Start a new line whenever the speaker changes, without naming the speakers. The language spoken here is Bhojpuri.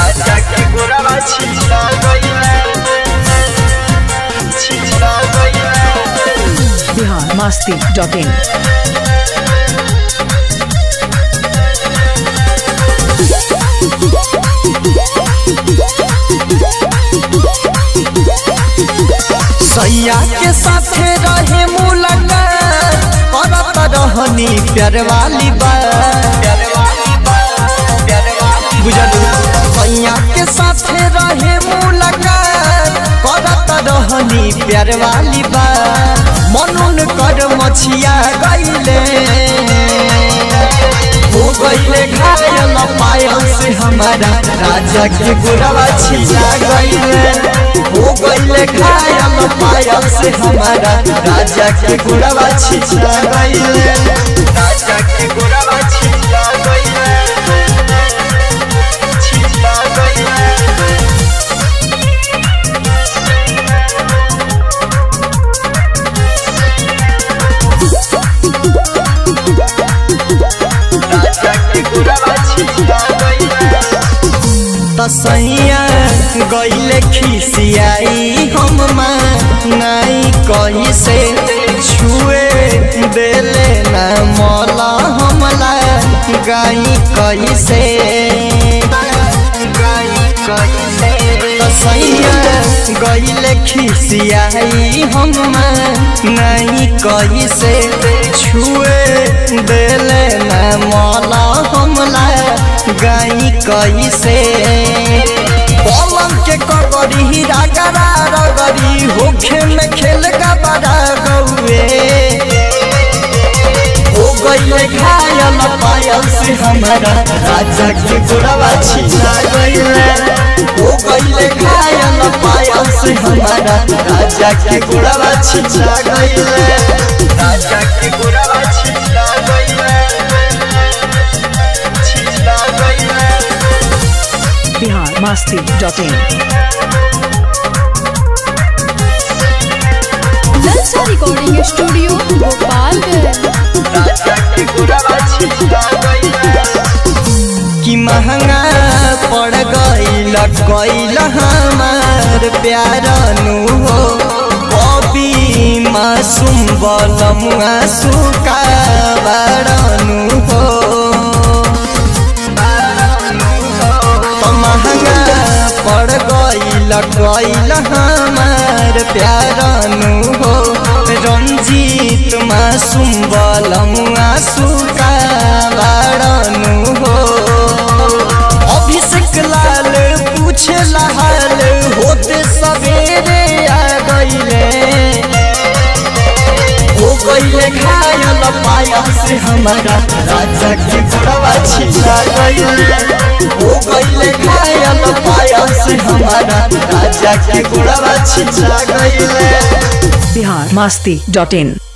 राजा के गोरवा छिला गइले छिला गइले
बिहार मस्ती डॉट इन
सैया के साथे रहे मुलाकात करत रहनी प्यार वाली बात बुझलू सैया के साथे रहे मुलाकात करत रहनी प्यार वाली बात मनुन कर मछिया गईले हो गईले घायल पायल से हमारा राजा के गुरवा छिला गईले हो गईले घायल पायल से हमारा राजा के गुरवा छिला गईले राजा के गुरवा छिला गईले छिला गईले राजा के गुरवा छिला गईले तसैया गईले खिसियाई हम नाई कही से छुए देले ना मौला हमला गाई कही से तसैया गईले खिसियाई हम नाई कही से छुए देले ना मौला हमला गाई कही से पलंग के कगरी हीरा गरा रगरी होखे में खेल का बड़ा गौए हो गईले घायल पायल से हमारा राजा के गुरवा छिला गईले हो गईले घायल पायल से हमारा राजा के गुरवा छिला गईले राजा के गुरवा छिला गईले छिला गईले
बिहार मस्ती डॉट इन
ललचा रिकॉर्डिंग स्टूडियो गोपालगंज
कि महंगा पड़ गईल गईल हमार प्यार नु हो कभी मासूम बलमुआ सुका बाड़नु हो तो महंगा पड़ गईल गईल हमार प्यार नु हो रंजीत मासूम बलमुआ सुका बाड़नु हो अभिषेक लाल पूछे हाल होते सवेरे आ गईले हो गईले घायल पाया से हमारा राजा के घोड़वा छिला गईले हो गईले घायल पाया से हमारा राजा के घोड़वा छिला गईले
बिहार मस्ती डॉट इन